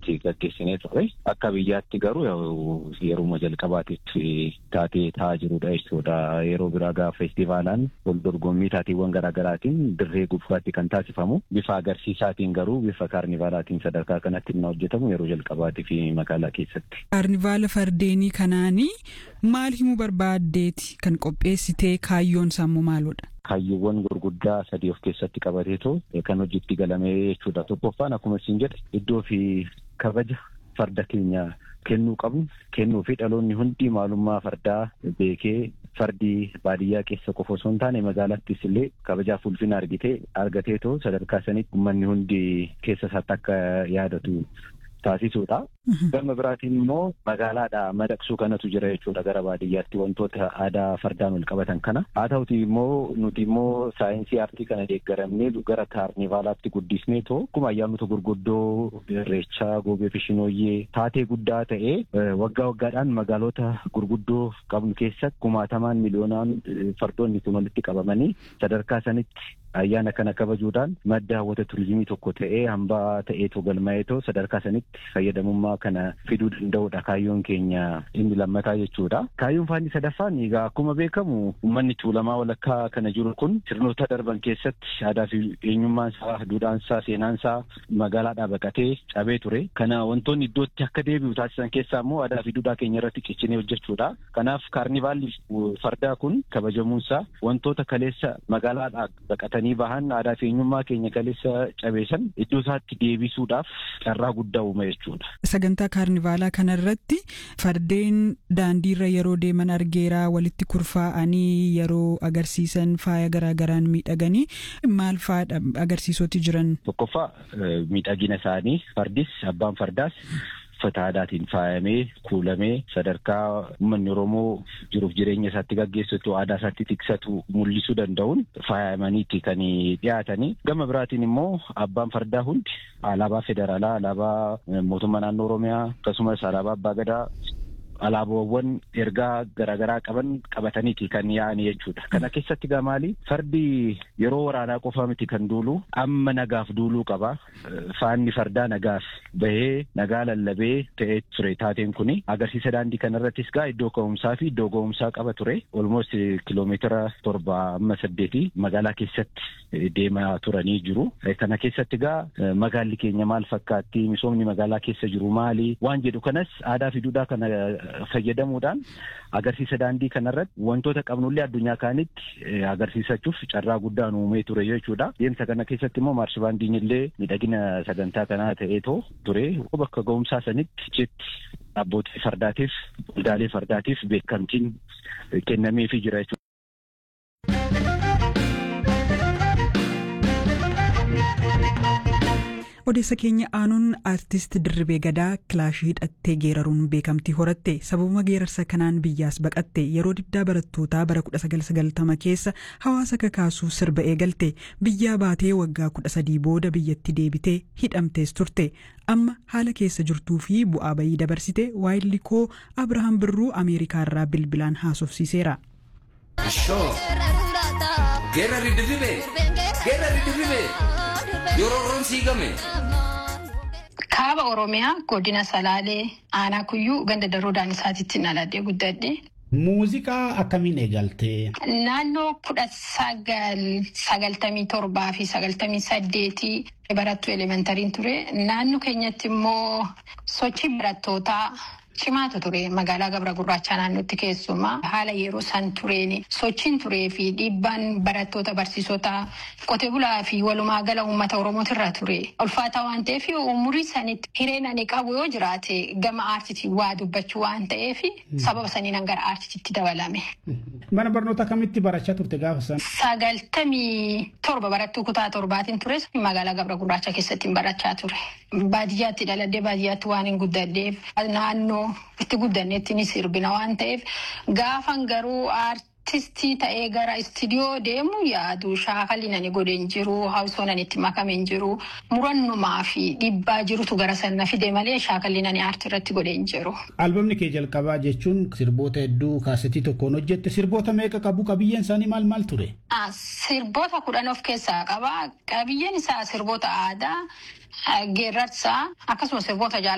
itti gaggeessinee ture. Akka biyyaatti garuu yeruma jalqabaatitti taatee taa'aa jirudha jechuudha. Yeroo biraa gaafa feestivaalaan wal dorgommii taateewwan garaagaraatiin dirree gubbaatti kan taasifamu bifa agarsiisaatiin garuu bifa kaarnivaalaatiin sadarkaa kanatti inni hojjetamu yeroo jalqabaatii fi magaalaa keessatti. Kaarnivaala fardeenii kanaanii maal himuu barbaaddeeti kan qopheessitee kaayyoon sammuu maalodha? Kaayyoowwan gurguddaa sadii of keessatti qabateetu kan hojiitti galamee jechuudha. Tokkoffaan akkuma isin jedhe iddoo fi kabaja farda keenya kennuu qabnu kennuu fi dhaloonni hundi maalummaa fardaa beekee fardi baadiyyaa keessa qofa osoo hin taane magaalaattis illee kabajaaf ulfina argitee argateetoo sadarkaa sanitti uummanni hundi keessa isaatti akka yaadatu taasisuudha. Gama biraatiin immoo magaalaadha madaqsuu kanatu jira jechuudha gara baadiyyaatti wantoota aadaa fardaan wal qabatan kana. Haa ta'uti immoo nuti immoo saayinsii aartii kana deeggaramnee gara kaarnivaalaatti guddisnee too akkuma ayyaanota gurguddoo irreechaa goobee fi shinooyyee taatee guddaa ta'ee waggaa waggaadhaan magaalota gurguddoo qabnu keessatti kumaatamaan miliyoonaan fardoonni kun walitti qabamanii sadarkaa sanitti ayyaana kana kabajuudhaan madda hawwata turizimii tokko ta'ee hambaa ta'eetoo galmaa'eetoo sadarkaa sanitti fayyadamummaa kana fiduu danda'udha kaayyoon keenya inni lammataa jechuudha. Kaayyoon faanni sadaffaan egaa akkuma beekamu uummanni tuulamaa walakkaa kana jiru kun sirnoota darban keessatti aadaa fi eenyummaan isaa duudhaan isaa seenaan isaa magaalaadhaa baqatee cabee ture. Kana wantoonni iddootti akka deebi'u taasisan keessaa immoo aadaa fi duudhaa keenya irratti ciccinee hojjechuudha. Kanaaf kaarnivaalli fardaa kun kabajamuunsaa wantoota kaleessa magaalaadhaa baqatanii bahan aadaa fi eenyummaa keenya kaleessa cabeessan iddoo isaatti deebisuudhaaf carraa guddaa uuma jechuudha. Sagantaa kaarnivaalaa kanarratti fardeen daandiirra yeroo deeman argeeraa walitti kurfaa'anii yeroo agarsiisan faaya garaagaraan miidhaganii maal faadha agarsiisoti jiran. Tokkoffaa miidhagina isaanii fardis abbaan fardaas uffata aadaatiin faayamee kuulamee sadarkaa uummanni Oromoo jiruuf jireenya isaatti gaggeessatu aadaa isaatti tiksatu mul'isuu danda'uun faayamaniiti kan dhiyaatanii gama biraatiin immoo abbaan fardaa hundi alaabaa federaalaa alaabaa mootummaa naannoo Oromiyaa akkasumas alaabaa abbaa gadaa alaabaawwan ergaa garaagaraa qaban qabataniiti kan yaa'an jechuudha. Kana keessatti gaa maali? Fardi yeroo waraanaa qofa miti kan duulu amma nagaaf duuluu qaba. Faanni fardaa nagaaf bahee nagaa lallabee ta'ee ture taateen kuni agarsiisa daandii kanarrattis gaa iddoo ka'umsaa fi iddoo ga'umsaa qaba ture. Olmost kiloomeetira torba amma saddeeti magaalaa keessatti deemaa turanii jiru. Kana keessatti gaa magaalli keenya maal fakkaatti? Misoomni magaalaa keessa jiru maali? Waan jedhu kanas aadaa fi duudhaa kana fayyadamuudhaan agarsiisa daandii kanarratti wantoota qabnullee addunyaa kaanitti agarsiisachuuf carraa guddaan uumee ture jechuudha. Deemsa kana keessatti immoo maarshibaandiin illee miidhagina sagantaa kanaa ta'eetoo ture. Bakka ga'umsaa sanitti jetti abbootii fardaatiif waldaalee fardaatiif beekamtiin kennameefii jira jechuudha. odeessa keenya aanuun aartist dirribee gadaa kilaashii hidhattee geeraruun beekamtii horatte sababuma geerarsa kanaan biyyaas baqatte yeroo diddaa barattootaa bara 1990 keessa hawaasa kakaasuu sirba eegalte biyyaa baatee waggaa 13 booda biyyatti deebitee hidhamtees turte amma haala keessa jirtuu fi bu'aa bayii dabarsite waayillikoo abrahaam birruu ameerikaarraa bilbilaan haasofsiiseera. Geerarri dirribee geerarri dirribee yeroo roon siigame. Kaaba Oromiyaa godina Salaalee aanaa kuyyuu ganda daroo daanisaatiitti dhaladhee guddadhe. Muuziqaa akkamiin eegalte? Naannoo kudha sagal sagaltamii torbaa fi sagaltamii saddeetii barattuu elementariin ture. Naannoo keenyatti immoo sochii barattootaa cimaatu ture magaalaa gabra gurraachaa naannootti keessumaa haala yeroo san tureen sochiin turee fi dhiibbaan barattoota barsiisota qote bulaa fi walumaa gala uummata oromootirra ture ulfaataa waan ta'eef umurii sanitti hireen ani qabu yoo jiraate gama aartitii waa dubbachuu waan ta'eef sababa saniin gara aartitiitti dabalame. Mana barnoota kamitti barachaa turte gaafa san? Sagaltamii torba barattuu kutaa torbaatiin ture magaalaa gabra gurraachaa keessatti barachaa ture. Baadiyyaatti dhaladhee baadiyyaatti waan hin guddadheef naannoo itti guddanneetti ni sirbina waan ta'eef gaafan garuu aartistii ta'ee gara istiidiyoo deemu yaadu shaakalli nani godhen jiru hawsoo nani itti makame hin jiru murannumaa fi dhiibbaa jirutu gara sana fide malee shaakalli nani aartii irratti godhen jiru. Albamni kee jalqabaa jechuun sirboota hedduu kaasetii tokkoon hojjette sirboota meeqa qabu qabiyyeen isaanii maal maal ture? Sirboota kudhan of keessaa qaba qabiyyeen isaa sirboota aadaa geerrarsaa akkasumas sirboota jaalala.